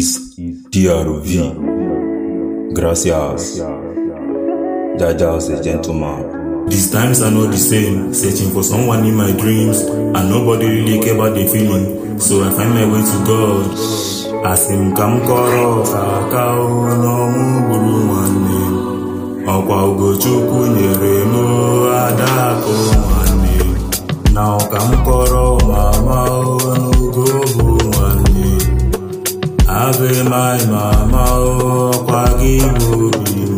is DRV. Gracias. Jaja's a gentleman. These times are not the same. Searching for someone in my dreams, and nobody really care about the feeling. So I find my way to God. Asị m ka m kọrọ ka aka n'ọnwụ gburu nwanne m. Ọkwa Ugochukwu nyere m adakụ nwanne m. Na ọka m kọrọ mama n'ugo bụ nwanne m. Ave my mama ọkwa gị bụ obi m.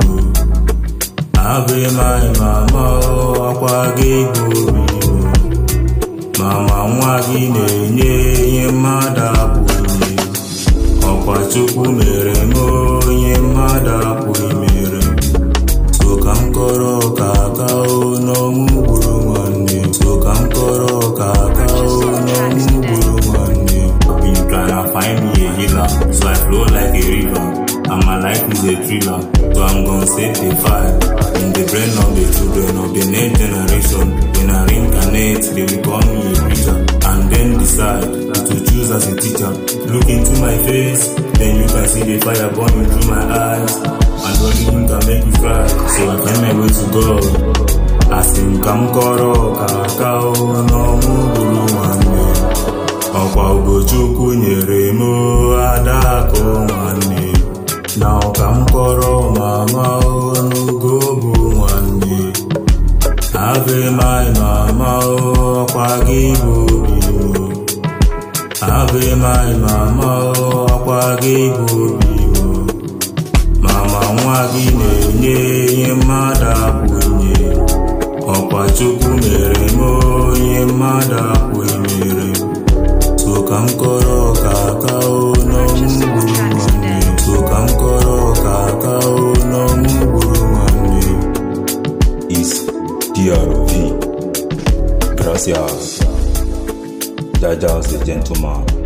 Ave my mama ọkwa gị bụ obi m. Mama nwa gị na-enye ihe mmadụ abụghị ọkwa Chukwu mere m onye mmadụ apụghị mere m. so ka m kọrọ ka aka o n'ọnwụ gburu nwanne m. so ka m kọrọ ka aka o n'ọnwụ gburu nwanne m. I've been trying to find me a healer so I flow like a river and my life is a thriller so I'm gonna set the fire in the brain of the children of the next generation when I reincarnate they will call me a preacher and then decide to choose as a teacher look into my face then you can see the fire burning through my eyes and only him can make you cry so I find my way to God asị m ka m kọrọ ka aka o n'ọnwụ gburu nwanne m. ọkwa Ugochukwu nyere m adakụ nwanne m. na ọka m kọrọ mama o n'ugo bụ nwanne m. ave my mama o ọkwa gị bụ obi m. ave my mama o ọkwa gị bụ obi m. mama nwa gị na-enye ihe mmadụ apụghị nye ọkwa Chukwu mere m onye mmadụ apụghị mere m. so ka m kọrọ ka aka o n'ọnwụ gburu nwanne m. so ka m kọrọ ka aka o n'ọnwụ gburu nwanne m. Is DRV. Gracias. Jaja's a gentleman.